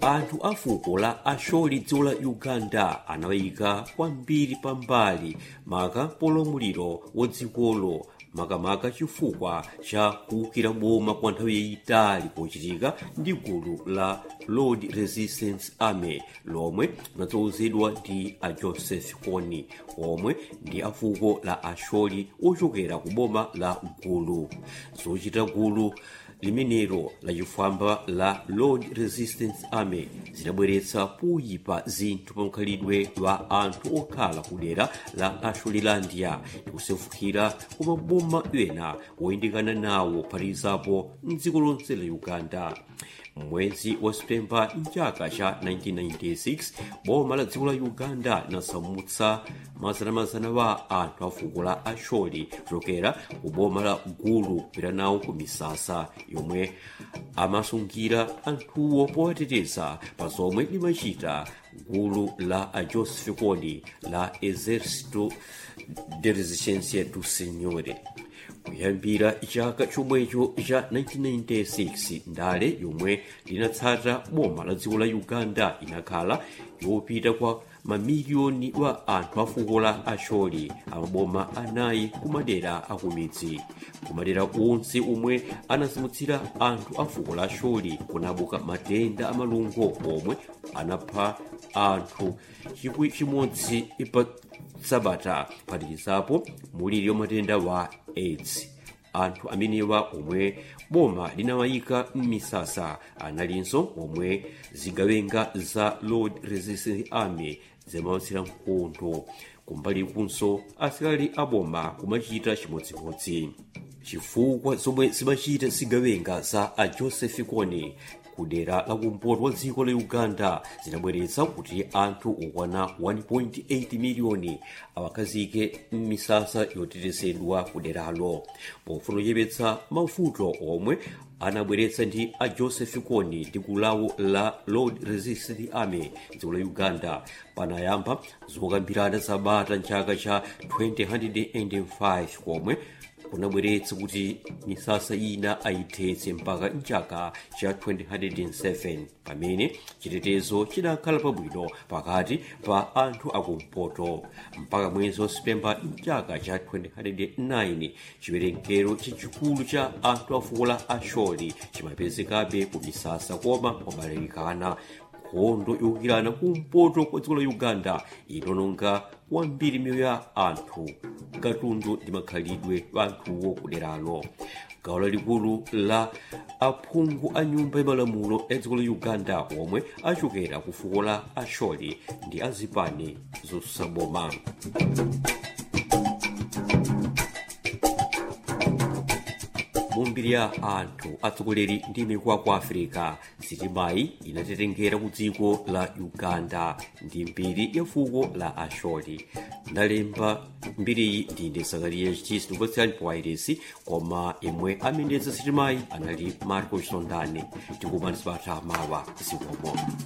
anthu a fuko la asholi dziko la uganda anawayika kwambiri pambali maka polamuliro wodzikolo makamaka chifukwa cha kuwukira boma kwa nthawi yayitali pochitika ndi gulu la lord resistance army lomwe linatsogozedwa ndi a joseph kony omwe ndi afuko la asholi ochokera ku boma la gulu zochita gulu limenelo lachifwamba la lord resistance army zidabweretsa poyipa zinthu pa mkhalidwe wa anthu okhala ku dera la asholilandia ndi kusefukira ku maboma ena woyandikana nawo kuphatikizapo mdziko lonse la uganda mwezi wa septemba mchaka cha 1996 boma la dziko la uganda linasamutsa mazanamazana wa anthu a fuko la asholi kuchokera ku boma la gulu kupita nawo ku misasa yomwe amasungira anthuwo powateteza pa zomwe limachita gulu la a joseph kony la exército de resistência do senhore kuyambira chaka chomwecho cha 1996 ndale yomwe linatsata boma la dziko la uganda inakhala yopita kwa mamiliyoni wa anthu a fuko la asholi amaboma anayi kumadera akumidzi kumadera onse omwe anasamutsira anthu a fuko la asholi kunabuka matenda amalungo omwe anapha anthu chikwi chimodzi pa sabata kuphatikizapo muliri wa matenda wa aids anthu amenewa omwe boma linawayika m'misasa analinso omwe zigawenga za lord resistance army zimawatsira mkondo kumbali kunso asilikali aboma kumachita chimodzimodzi chifukwa zomwe zimachita zigawenga za a joseph kony kudera lakumpoto wa dziko la uganda zinabweretsa kuti anthu okwana 1.8 miliyoni awakazike m'misasa yotetezedwa kuderalo pofuna kuchepetsa mavuto omwe anabweretsa ndi a joseph kony ndi gulu lawo la lord resistance army dziko la uganda panayamba zokambirana zabata mchaka cha 2005 komwe kunabweretsa kuti misasa ina ayithetse mpaka mchaka cha 2007 pamene chitetezo chinakhala pabwino pakati pa anthu akumpoto mpaka mwezi wa septemba mchaka cha 2009 chiwerengero chachikulu cha anthu a fuko la asholi chimapezekabe ku misasa koma kwabalalikana nkhondo yowukirana kumpoto kwa dziko la uganda inononga kwambiri miyoyo ya anthu katundu ndi makhalidwe wa anthuwo kuderalo gawo lalikulu la aphungu a nyumba yamalamulo ya dziko la uganda omwe achokera ku fuko la asholi ndi azipani zosusa boma mumbiri ya anthu atsogoleri ndi mikwa ku africa sitimayi inatetengera ku dziko la uganda ndi mbiri ya fuko la asholi ndalemba mbiriyi ndine sakariya chitisi ndikupatsirani powairesi koma imwe amendetsa sitimayi anali marco sondani tikumanisa mawa zikomo